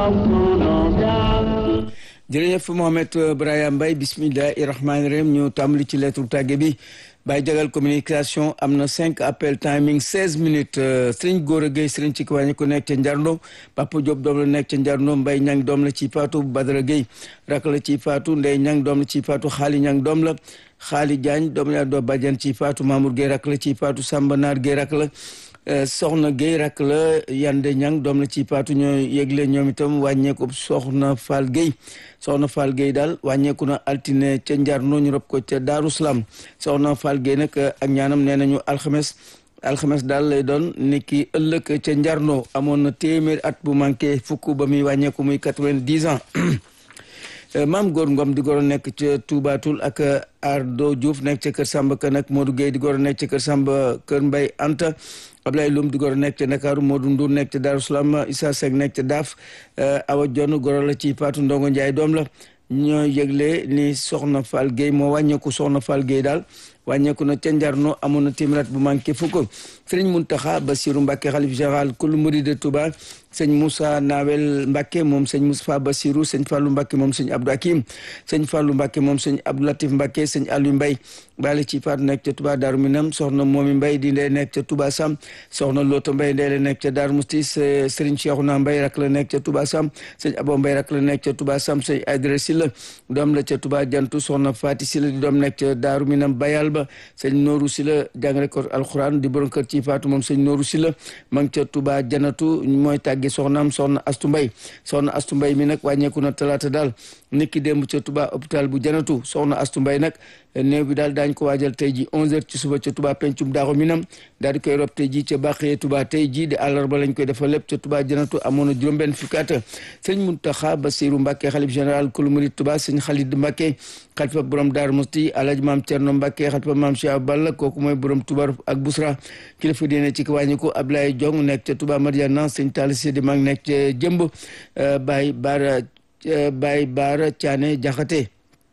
jërëjëf Mohamed Brahima Mbaye bismillahi rahmaani rahim ñu tàmbali ci lettre tàgge bi Baye Jagal communication am na cinq appel timing seize minutes Serigne Gora Gueye Serigne ci kiwàññi ku nekk ca Njarno Papa Diop doom la nekk ca Njarno Mbaye Ñang doom la ci Faatu Badara Gueye rak la ci Faatu Ndey Ñang doom la ci Faatu Xaali Ñang doom la Xaali Jaañ doom la doo Badiane ci Faatu Mamour Gueye rak la ci Faatu Samba Naar Gueye rak la soxna Gueye rak la Yande Ñang doom la ci Faatu ñoo yëgle ñoom itam wàññeeku soxna Fall Gueye soxna Fall Gueye daal wàññeeku na altine ca Njarno ñu rob ko ca Daaru Salaam soxna Fall Gueye nag ak ñaanam nee nañu alxames alxames daal lay doon niki ëllëg ca Njarno amoon na téeméer at bu manqué fukk ba muy wàññeeku muy quatre-vingt-dix ans maam góor ngom di goro nekk ca Toubatul ak Ardo Diouf nekk ca kër Samba Ka nag Modou Gueye di goro nekk ca kër Samba kër Mbay Anta Ablaye Loum di goro nekk ca Ndakaaru Modou Ndour nekk ca Darou Salaam Issa Seck nekk ca Daaf Awa Jonn goro la ci Fatou Ndongo Ndiaye doom la ñoo yëgle ni soxna Fall Gueye moo wàññeeku soxna Fall Gueye daal wàññeeku na ca Njarno amoon na téeméer bu manqué fukk Sëriñ Muntaxa Basiru Mbàkke xalif général kul murid de Touba sëñ Moussa Nawel Mbàkke moom sëñ Moustapha Basiru sëñ Fàllu Mbàkke moom sëñ Abdou Hakim sëñ Fàllu Mbàkke moom sëñ Abdou Latif Mbàkke sëñ Aliou Mbay bale ci faatu nekk ca Touba Daaru Minam soxna Moomi Mbay di ndey nekk ca Touba Sam soxna Loota Mbay ndey la nekk ca Daaru Musti Sëriñ Cheikhouna Mbay rak la nekk ca Touba Sam sëñ Abo Mbay rak la nekk ca Touba Sam sëñ Aydara Silla doom la ca Touba Jantu soxna Faati Silla di doom nekk ca Daaru Minam Bayal ba sëñ Nooru Silla jàngale ko alxuraan di borom kër ci faatu moom sëñ Nooru Silla ma ngi ca Touba Janatu mooy tàgge soxnaam soxna Astu Mbay soxna Astu Mbay mi nag wàññeeku na talaata daal niki démb ca Touba hôpital bu Janatu soxna Astu Mbay nag néew bi daal daañ ko waajal tey ji onze heures ci suba ca Touba pencum Daaru Minam daal di koy rob tey ji ca Bàqee Touba tey ji di àllarba lañ koy defal lépp ca Touba Janatu amoon na juróom-benn fukki at sëñ Muntaxa Basiru Mbàkke xalif général kulu murid Touba sëñ Xalid Mbàkke xalifa borom Daaru Musti alaj maam Cerno Mbàkke xalifa maam Cheikh Balla kooku mooy borom Touba ak Busra kilifa diine ci wàññiku Ablaye Jong nekk ca Touba Mariana sëñ Talla Sidi mag nekk ca Jëmb Baye Baara Baye Baara Caane Jaxate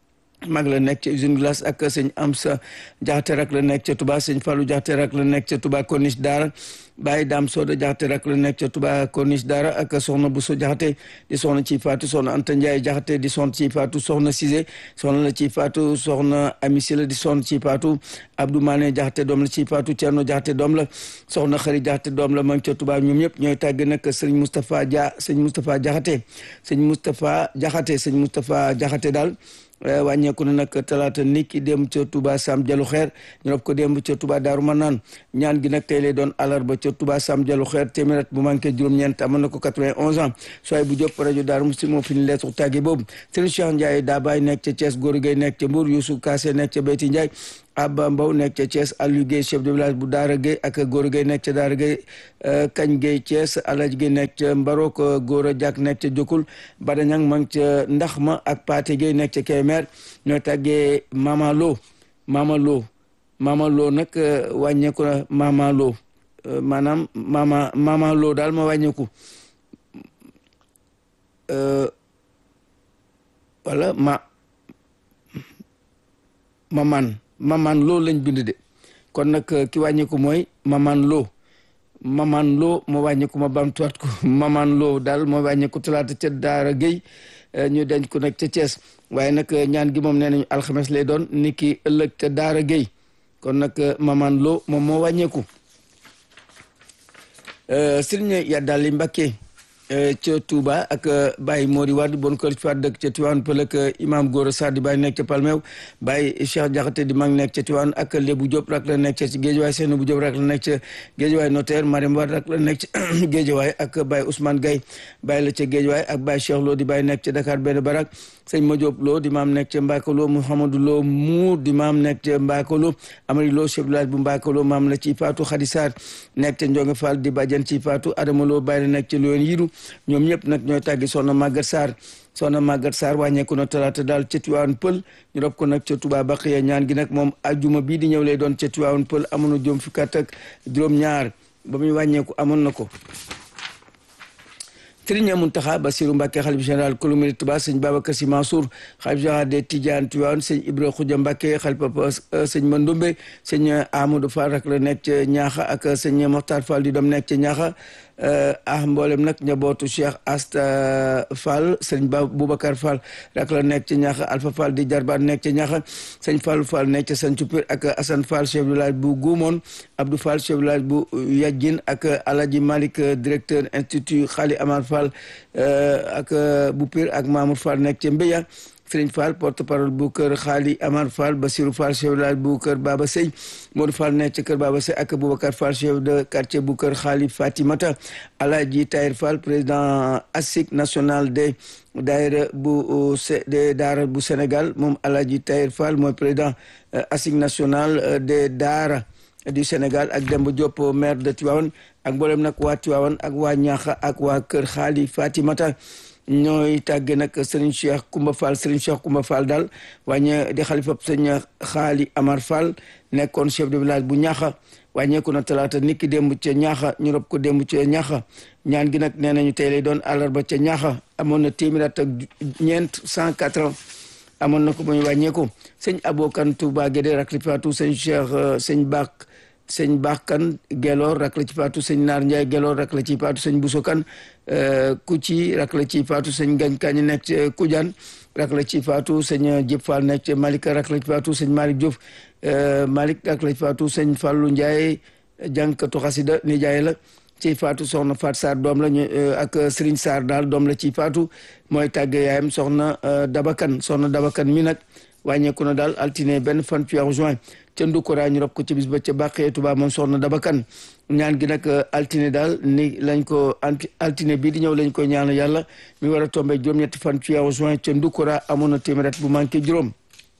mag la nekk ca usine glace ak sëñ Amsa Jaxate rak la nekk ca Touba sëñ Fallou Jaxate rak la nekk ca Touba Corniche Daara Baye Dame Soda Jaxate rak la nekk ca Touba Corniche Daara ak soxna Bousso Jaxate di soxna ci faatu soxna Anta Ndiaye Jaxate di soxna ci faatu soxna Cissé soxna la ci faatu soxna Ami Sila di soxna ci faatu Abdou Mané Jaxate doom la ci faatu Thierno Jaxate doom la soxna Xari Jaxate doom la ma ngi ca Touba ñoom ñëpp ñooy tàgg nag sëñ Moustapha Dia sëñ Moustapha Jaxate sëñ Moustapha Jaxate sëñ Moustapha Jaxate daal wàññeeku na nag talaata niki dem ca Touba Sam Jalu Xeer ñu rob ko démb ca Touba Daaru Manaan ñaan gi nag tey lay doon àllarba ca Touba Sam Jalu Xeer téeméer bu manqué juróom-ñeent amoon na ko 91 ans sooy bu jóp rajo Daaru Musti moo fi ni leetu tàgge boobu Serigne Cheikh Ndiaye daa baay nekk ca Thiès Góor Gueye nekk ca Mbour Youssou Kassé nekk ca Beyti Ndiaye Abba Mbow nekk ca Thiès Aliou Gueye chef de village bu Daara Gueye ak Góor Gueye nekk ca Daara Gueye Kañ Gueye Thiès Alaj Gueye nekk ca Mbarok Góor Diak nekk ca Jokul Badañang ma ngi ca Ndaxma ak Paate Gueye nekk ca Kébémer ñoo tàggee Mama Lo Mama Lo Mama Lo nag wàññeeku na Mama Lo maanaam Mama Mama Lo daal ma wàññeeku wala ma maman maman loo lañ bind de kon nag ki wàññeeku mooy maman loo maman loo moo wàññeeku ma bamtuwaat ko maman loo daal moo wàññeeku talaata ca Daara Gueye ñu denc ko nag ca Thiès waaye nag ñaan gi moom nee nañu alxames lay doon ni ki ëllëg ca Daara Gueye kon nag maman loo moom moo wàññeeku Sëriñ Yaddaali Mbakke ca Touba ak Baye Mori Wade bon kër ci dëkk ca Tiwaan Pël ak imam Gora Sarr di Baye nekk ca Palmeew Baye Cheikh Diakhaté di mag nekk ca Tiwaan ak Lébu Diop rak la nekk ca Géejawaay Seynou bu Diop rak la nekk ca Géejawaay notaire Mariam Wade rak la nekk ca Géejawaay ak Baye Ousmane Gaye Baye la ca Géejawaay ak Baye Cheikh Lo di Baye nekk ca Dakar benn barak sëñ Madiop Lo di maam nekk ca Mbakalo Mouhamadou Lo Mour di maam nekk ca Mbakalo Amari Lo chef village bu Mbakalo maam la ci Fatou Khady Sarr nekk ca Ndiongue Fall di bàjjan ci Fatou Adama Lo Baye la nekk ca Loyen Yiru ñoom ñëpp nag ñooy tàggi soxna Maguette Sarr soxna Maguette Sarr wàññeeku na talaata daal ca Tiwaawan Pël ñu rob ko nag ca Touba Baqiya ñaan gi nag moom ajjuma bii di ñëw lay doon ca Tiwaawan Pël amoon na juróom fukki at ak juróom-ñaar ba muy wàññeeku amoon na ko Serigne Mountakha Bassirou Mbacké xalif général kulu murid Touba sëñ Babacar Sy Mansour xalif général des Tidianes Tivaouane sëñ Ibra Khoudia Mbacké xalif papa sëñ Mandoumbe sëñ Amadou Fall rak la nekk ca Ñaaxa ak sëñ Mokhtar Fall di doom nekk ca Ñaaxa ah mboolem nag njabootu Cheikh Asta Fall sëñ Ba Boubacar Fall rak la nekk ca Ñaaxa Alpha Fall di jarbaat nekk ca Ñaaxa sëñ Fallou Fall nekk ca Sancu Pir ak Assane Fall chef de village bu Goumoon Abdou Fall chef de village bu Yadjin ak Alaji Malick directeur institut Khali Amar Fall ak bu Pir ak Mamour Fall nekk ca Mbeya Serigne Fall porte parole bu kër Xaali Amar Fall Basirou Fall chef de village bu kër Baba Sey Modou Fall nekk ca kër Baba Sey ak Boubacar Fall chef de quartier bu kër Xaali Fatimata Alaaji Tahir Fall président ASIC national des daayira bu des daara bu Sénégal moom Alaaji Tahir Fall mooy président ASIC national des daara du Sénégal ak Demba Diop maire de Tivaouane ak mboolem nag waa Tivaouane ak waa Ñaaxa ak waa kër Xaali Fatimata ñooy tàgge nag Serigne Cheikh Koumba Fall Serigne Cheikh Koumba Fall daal wàññe di xalifa sëñ Xaali Amar Fall nekkoon chef de village bu ñaaxa wàññeeku na talaata niki démb ca ñaaxa ñu rob ko démb ca ñaaxa ñaan gi nag nee nañu tey lay doon àllarba ca ñaaxa amoon na téeméer at ak ñeent cent quatre ans amoon na ko muy wàññeeku sëñ Abokan Touba Guédé rak li faatu sëñ Cheikh sëñ Bak sëñ Bakkan Gelor rak la ci faatu sëñ Naar Ndiaye Gelor rak la ci faatu sëñ Busokan Kuci rak la ci faatu sëñ Gañ Kañ nekk ci Kujaan rak la ci faatu sëñ Jëp Fall nekk ci Malika rak la ci faatu sëñ Malick Diouf Malick rak la ci faatu sëñ Fallou Ndiaye jànkatu xasida nijaay la ci faatu soxna Fat Sarr doom la ñu ak Serigne Sarr daal doom la ci faatu mooy tàgge yaayam soxna Dabakan soxna Dabakan mi nag wàññeeku na daal altine benn fan ci weeru juin ca Ndukura ñu rob ko ci bis ba ca Bàqee Tuba moom soxna Dabakan ñaan gi nag altine daal ni lañ ko altine bii di ñëw lañ koy ñaan yàlla mi war a tombé juróom-ñetti fan ci weeru juin ca Ndukura amoon na téeméer bu manqué juróom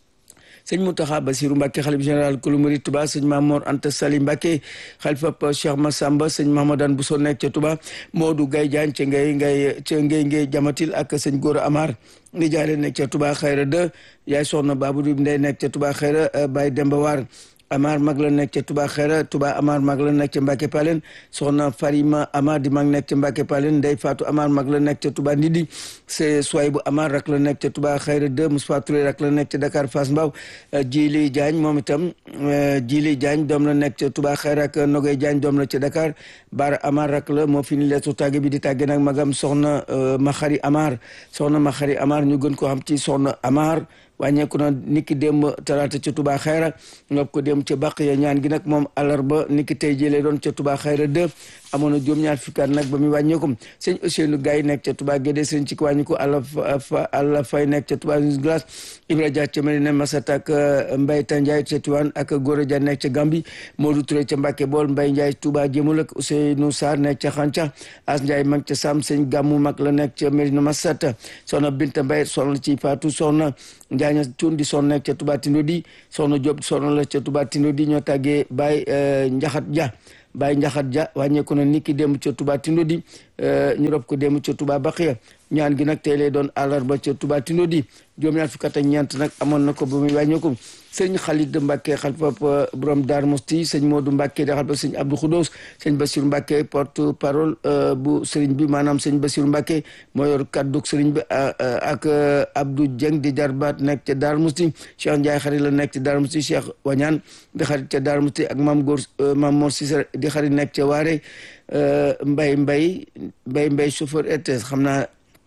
sëñ Mountakha Bassirou Mbacké xalif général kulu murid Touba sëñ Mamor Anta Sali Mbacké xalifa Cheikh Massamba sëñ Mahamadan Bousso nekk ca Touba Modou Gaye Diagne ca ngay ngay ca ngay ngay jamatil ak sëñ Gora Amar ni jaale nekk ca Touba Xayra 2 yaay soxna Babou Diouf Ndeye nekk ca Touba Xayra Baye Demba War Amar mag la nekk ca Touba Xayra Touba Amar mag la nekk ca Mbacké Palen soxna Farima Amar di mag nekk ca Mbacké Palen Ndeye Fatou Amar mag la nekk ca Touba Ndidi c'est Souaybou Amar rak la nekk ca Touba Xayra 2 Moustapha Touré rak la nekk ca Dakar Fass Mbaw Djili Diagne moom itam Djili Diagne doom la nekk ca Touba Xayra ak Nogay Diagne doom la ca Dakar Bara Amar rak la moo fi ni leetu tàgge bi di tàgge nag magam soxna Maxari Amar soxna Maxari Amar ñu gën ko xam ci soxna Amar wàññeeku na niki démb talaata ca Touba Xayra ngob ko démb ca bàq ya ñaan gi nag moom àllarba niki tey jëlee doon ca Touba Xayra 2 amoon na juróom-ñaar fukki at nag ba muy wàññeeku sëñ Ousseynou Gaye nekk ca Touba Guédé sëñ ci wàññiku àlla fa àlla fay nekk ca Touba Glace Ibra Dia ca Medina Masata ak Mbaye Tandiaye ca Tiwaan ak Gora Dia nekk ca Gambi Modou Touré ca Mbacke Bool Mbaye Ndiaye Touba Jémul ak Ousseynou Sarr nekk ca Xanca As Ndiaye mag ca Sam sëñ Gammu mag la nekk ca Medina Masata soxna Binta Mbaye soxna ci Fatou soxna Njaaña Cuun di soxna nekk ca Touba Tindodi soxna Diop soxna la ca Touba Tindodi ñoo tàggee Baye Njaxat Dia Baye Njaxat Dia wàññeeku na niki démb ca Touba Tindodi ñu rob ko démb ca Touba Baxiya ñaan gi nag tey lay doon àllarba ca Touba Tindodi juróom-ñaar fukk ak ñeent nag amoon na ko ba muy wàññeeku sëñ Khalid Mbacke xalifa borom Dar Mosti sëñ Modou Mbacke di xalifa sëñ Abdou Khoudos sëñ Bassirou Mbacke porte parole bu sëriñ bi maanaam sëñ Bassirou Mbacke moo yor kaddu sëriñ bi ak Abdou Dieng di jarbaat nekk ca Dar Mosti Cheikh Ndiaye xarit la nekk ca Dar Mosti Cheikh Wañaan di xarit ca Dar Mosti ak Mam Góor Mam Mor Cissé di xarit nekk ca Waare Mbay Mbay Mbay Mbay chauffeur RTS xam naa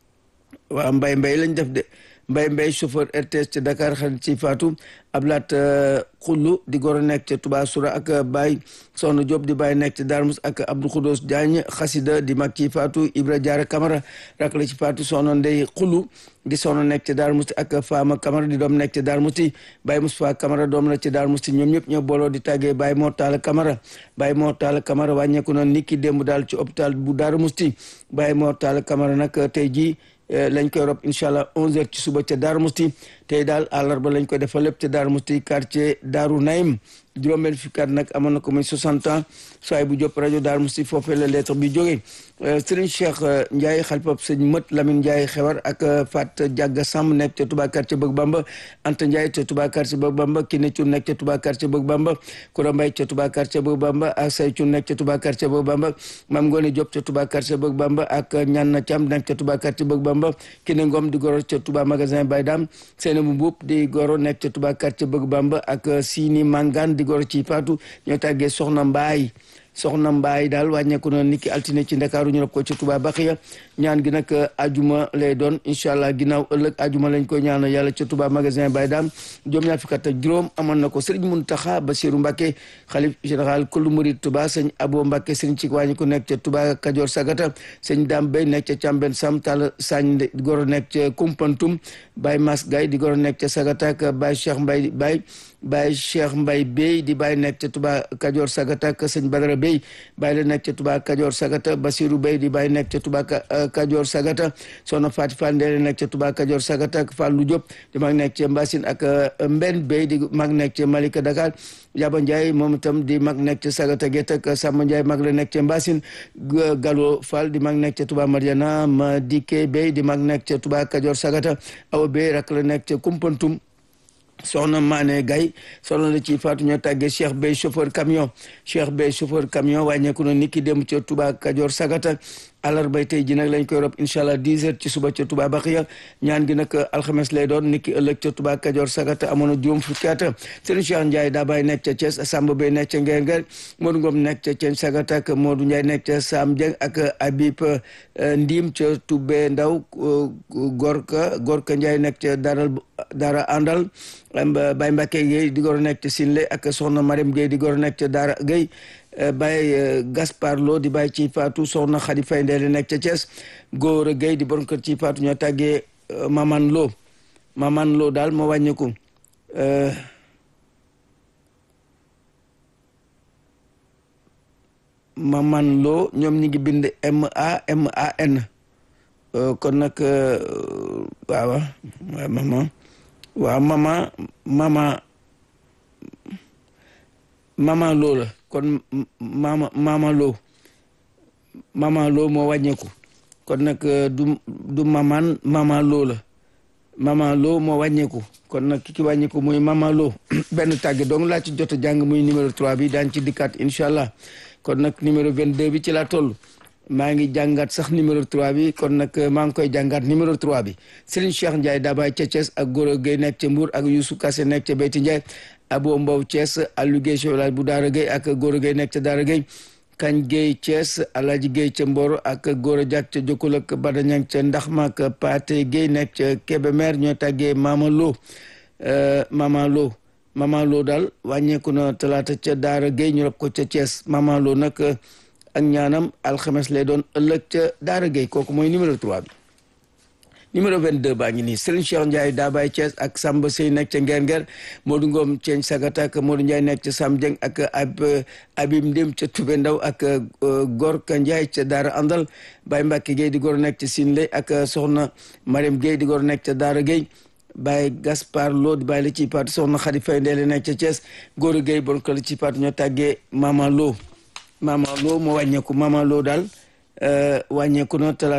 waaw Mbay Mbay lañ def de Mbay Mbay chauffeur RTS ca Dakar xarit ci Fatou Ablaat Xullu di goro nekk ca Touba Soura ak Baye Soxna Diop di Baye nekk ca Darmus ak Abdou Khoudos Diagne xasida di mag ci Fatou Ibra Diarra Camara rak la ci Fatou Soxna Ndey Xullu di soxna nekk ca Darou Mousti ak Fama Camara di doom nekk ca Darou Mousti Baye Moustapha Camara doom la ca Darou Mousti ñoom ñëpp ñoo booloo di tàggee Baye Mor Talla Camara Baye Mor Talla Camara wàññeeku na niki démb daal ci hôpital bu Darou Mousti Baye Mor Talla Camara nag tey jii lañ koy rob incha allah 11h ci suba ca Darou Mousti tey daal àllarba lañ koy defal lépp ca Darou Mousti quartier Darou Naim juróom-benn fukki at nag amoon na ko muy 60 ans soay bu Diop rajo Darou Mouhty foofee la lettre bi jógee Serigne Cheikh Ndiaye xalifab sëñ Mët Lamine Ndiaye xewar ak Fat Diaga Samb nekk ca Touba quartier Bëgg Bamba Anta Ndiaye ca Touba quartier Bëgg Bamba Kiné Thioune nekk ca Touba quartier Bëgg Bamba Koura Mbaye ca Touba quartier Bëgg Bamba ak Say Thioune nekk ca Touba quartier Bëgg Bamba Mame Ngone Diop ca Touba quartier Bëgg Bamba ak Ñanna Thiam nekk ca Touba quartier Bëgg Bamba Kiné Ngom di goro ca Touba magasin Baydam Seynabou Mboup di goro nekk ca Touba quartier Bëgg Bamba ak Sini Mangane di goro ci Fatou ñoo tàggee Soxna Mbaay soxna mbaay daal wàññeeku na niki altine ci ndakaaru ñu rob ko ci Touba Baxiya ñaan gi nag ajuma lay doon incha allah ginnaaw ëllëg ajuma lañ koy ñaan yàlla ca Touba magasin Baye Dam juróom ñaar fukk ak juróom amoon na ko Serigne Mountakha Bassirou Mbacké xalif général kullu murid Touba sëñ Abo Mbacké Serigne ci wàññi ko nekk ca Touba Kajoor Sagata sëñ Dame Bey nekk ca Càmben Sam Tall Sagne di goro nekk ca Kumpantum Baye Mas Gaye di goro nekk ca Sagata ak Baye Cheikh Mbaye Baye Baye Cheikh Mbaye Bey di Baye nekk ca Touba Kajoor Sagata ak sëñ Badara Bey Baye la nekk ca Touba Kajoor Sagata Basirou Bey di Baye nekk ca Touba Kajoor Sagata Soxna Faati Fall Ndeele nekk ca Touba Kajoor Sagata ak Fallou Diop di mag nekk ca Mbassine ak Mben Bey di mag nekk ca Malika Dakar Yaba Ndiaye moom itam di mag nekk ca Sagata Gétt ak Samba Ndiaye mag la nekk ca Mbassine Gallo Fall di mag nekk ca Touba Mariana Madike Bey di mag nekk ca Touba Kajoor Sagata Awa Bey rak la nekk ca Kumpantum soxna Mané Gaye soxna la ci faatu ñoo tàggee Cheikh Bey chauffeur camion Cheikh Bey chauffeur camion wàññeeku na niki dem ca Touba Kajoor Sagata àllarbay tey ji nag lañ koy rob incha allah 10 heures ci suba ca Touba Baxiya ñaan gi nag alxames lay doon niki ëllëg ca Touba Kajoor Sagata amoon na juróom fukki at Serigne Cheikh Ndiaye daa bay nekk ca Thiès Samba Bey nekk ca Ngeer Ngeer Modou Ngom nekk ca Thiène Sagata ak Modou Ndiaye nekk ca Sam Dieng ak Habib Ndim ca Toubé Ndaw Gorka Gorka Ndiaye nekk ca Daral Dara Andal Baye Mbacke Gueye di gor nekk ca Sinle ak soxna Mariam Gueye di gor nekk ca Daara Gueye Baye Gaspar Lo di Baye ci Fatou soxna Khady Faye Ndeye nekk ca Thiès Góora Gueye di borom kër ci Fatou ñoo tàggee Maman Lo Maman Lo daal moo wàññeeku Maman Lo ñoom ñi ngi bind M A M A N kon nag waaw maman waaw mama mama mama loo la kon mama mama loo mama loo moo wàññeeku kon nag du du maman mama loo la mama loo moo wàññeeku kon nag ki ki wàññeeku muy mama loo benn tàgge donc laa ci jot a jàng muy numéro 3 bi daañ ci dikkaat incha allah kon nag numéro 22 bi ci laa toll maa ngi jàngat sax numéro 3 bi kon nag maa ngi koy jàngat numéro 3 bi Serigne Cheikh Ndiaye Dabaye ca Thiès ak Goro Gueye nekk ca Mbour ak Youssou Kassé nekk ca Beyti Ndiaye Abo Mbow Thiès Aliou Gueye chef bu Daara Gueye ak Goro Gueye nekk ca Daara Gueye Kañ Gueye Thiès Alaaji Gueye ca Mboro ak Goro Diak ca Jokkul ak Badañang ca Ndaxma ak Paate Gueye nekk ca Kébémer ñoo tàggee Mama Lo Mama Lo Mama Lo daal wàññeeku na talaata ca Daara Gueye ñu rob ko ca Thiès Mama Lo nag ak ñaanam alxames lay doon ëllëg ca Daara Gueye kooku mooy numéro 3 bi numéro 22 baa ngi nii Serigne Cheikh Ndiaye Dabaye Thiès ak Samba Sey nekk ca Ngeer Ngeer Modou Ngom Ceeñ Sagata ak Modou Ndiaye nekk ca Sam Dieng ak ab Abim Ndim ca Toubé Ndaw ak Gorka Ndiaye ca Daara Andal Baye Mbacke Gueye di gor nekk ca Sinley ak Soxna Mariam Gueye di gor nekk ca Daara Gueye Baye Gaspar Lo di bàyyi la ci paatu Soxna Khady Faye Ndeye nekk ca Thiès Gora Gueye bon ko la ci paatu ñoo tàggee Mama Lo Mama Lo moo wàññeeku Mama Lo daal wàññeeku na talaata